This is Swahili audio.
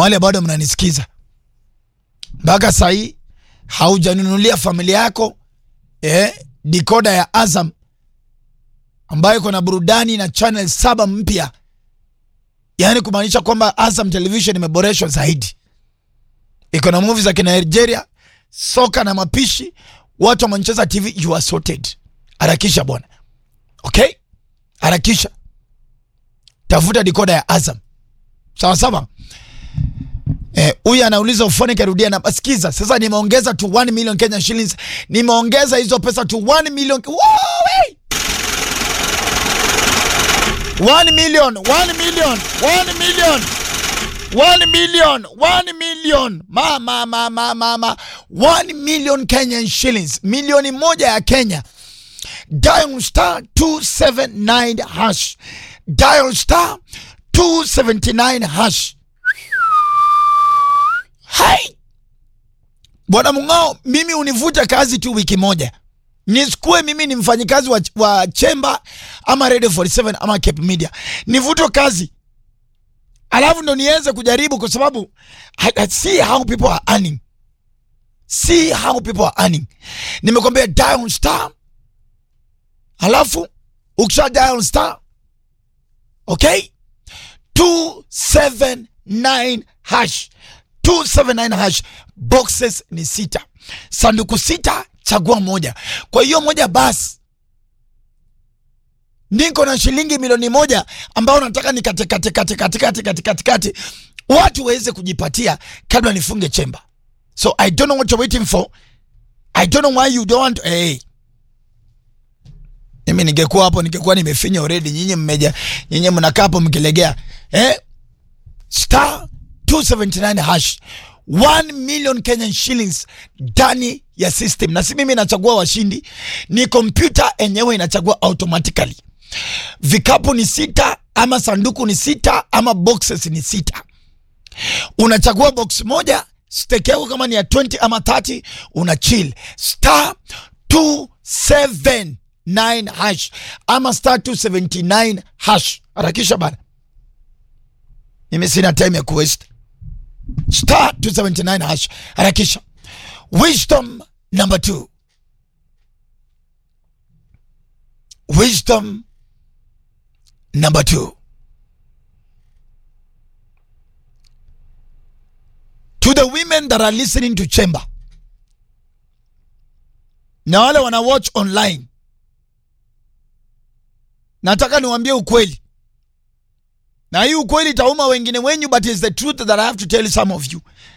wale bado mnanisikiza mpaka sahii haujanunulia familia yako eh, dikoda ya Azam ambayo iko na burudani na channel saba mpya, yaani kumaanisha kwamba Azam Television imeboreshwa zaidi, iko na movie za Kinigeria, soka na mapishi. Watu wa Manchester TV, you are sorted. Harakisha bwana, okay, harakisha, tafuta dikoda ya Azam sawa sawa. Huyu eh, anauliza ufone karudia na sikiza. Sasa nimeongeza to 1 million Kenya shillings, nimeongeza hizo pesa to 1 million. Wow, hey! 1 million, 1 million, 1 million. 1 million, 1 million. Mama, mama, mama. 1 million Kenyan shillings. Milioni moja ya Kenya. Dial star 279 hash. Dial star 279 hash. Hai! Bwana Mung'ao, mimi univute kazi tu wiki moja, nisikue mimi ni mfanyikazi wa, wa Chemba ama Radio 47 ama Cape Media, nivutwe kazi alafu ndo niweze kujaribu, kwa sababu I, I see how people are earning, see how people are earning. Nimekwambia dial star, alafu ukisha dial star okay, 279 hash 279 hash boxes ni sita, sanduku sita, chagua moja. Kwa hiyo moja basi, niko na shilingi milioni moja ambao nataka ni katikati katikati katikati katikati watu waweze kujipatia kabla nifunge chemba. So I don't know what you're waiting for. I don't know why you don't want hey. Mimi ningekuwa hapo ningekuwa nimefinya already. Nyinyi mmeja, nyinyi mnakaa hapo mkilegea eh, star 279 hash 1 million Kenyan shillings ndani ya system, na si mimi nachagua washindi, ni kompyuta enyewe inachagua automatically. Vikapu ni sita ama sanduku ni sita ama boxes ni sita. Unachagua box moja, stake yako kama ni ya 20 ama 30, una chill star 279 hash ama star 279 hash. Harakisha bana, mimi sina time ya kuwaste star 279 hash harakisha. Wisdom number two, wisdom number two. To the women that are listening to Chamber na wale wana watch online, nataka niwaambie ukweli na hii ukweli itauma wengine wenyu, but is the truth that I have to tell some of you.